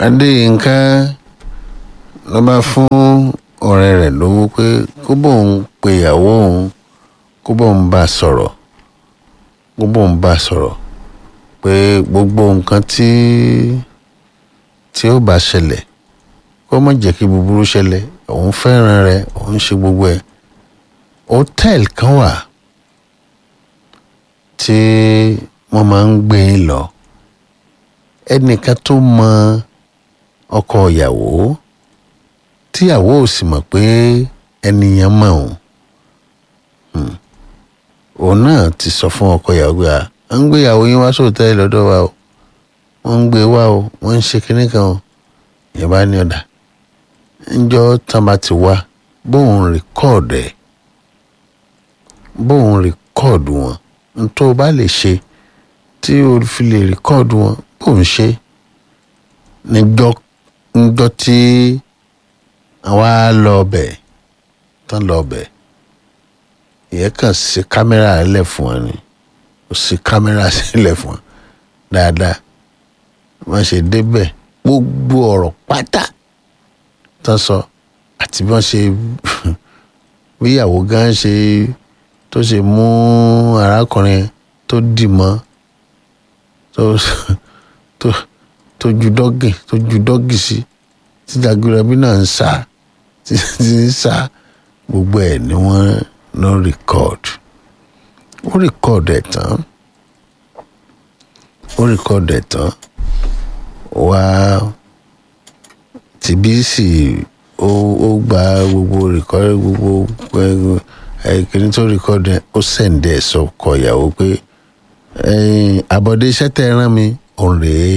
adéyínká ló bá fún ọ̀rẹ́ rẹ̀ lówó pé kó bóun pe ìyàwó òun kó bóun bá a sọ̀rọ̀ kó bóun bá a sọ̀rọ̀ pé gbogbo nǹkan tí tí ó bá ṣẹlẹ̀ kó má jẹ́ kí búburú ṣẹlẹ̀ òun fẹ́ràn rẹ̀ òun ṣe gbogbo ẹ̀ hòtẹ́ẹ̀lì kan wà tí wọ́n máa ń gbé e lọ ẹnìkan tó mọ ọkọ ìyàwó tíyàwó ò sì mọ̀ pé ẹnìyàn mọ̀ òun òun náà ti sọ fún ọkọ ìyàwó pé à ń gbé ìyàwó yín wá sóòtẹ́ẹ̀lì lọ́dọ̀ wa o wọ́n ń gbé wá o wọ́n ń ṣe kinní kan o ìyẹn bá ní ọ̀dà ńjọ́ tán bá ti wá bóun rìkọ́ọ̀dù ẹ̀ bóun rìkọ́ọ̀dù wọn ntọ́ bá lè ṣe tí o fi lè rìkọ́ọ̀dù wọn bóun ṣe níjọ́ níjọ́ tí àwa lọ bẹ̀ tán lọ bẹ̀ ìyẹn kàn sí kámẹ́rà lẹ̀ fún wọn ni ó sì kámẹ́rà sílẹ̀ fún wọn dáadáa wọ́n ṣe débẹ̀ gbogbo ọ̀rọ̀ pátá tán sọ àti bí wọ́n ṣe bí ìyàwó gan ṣe tó ṣe mú arákùnrin tó dì mọ́ tó tó tó ju dọ́gì tó ju dọ́gì sí tí Jagunlabi náà ń sá tí ń sá gbogbo ẹ̀ ni wọ́n lọ rìkọ́ọ̀dù ó rìkọ́ọ̀dù ẹ̀ tán ó rìkọ́ọ̀dù ẹ̀ tán wá tìbí sì ó ó gba gbogbo rìkọ́ọ̀dù gbogbo ẹ̀ẹ́dẹ́gbẹ̀rin tó rìkọ́ọ̀dù ẹ̀ ó sẹ̀ǹdẹ̀ sọkọ ìyàwó pé àbọ̀dé iṣẹ́ tẹ́ ẹ rán mi òun rèé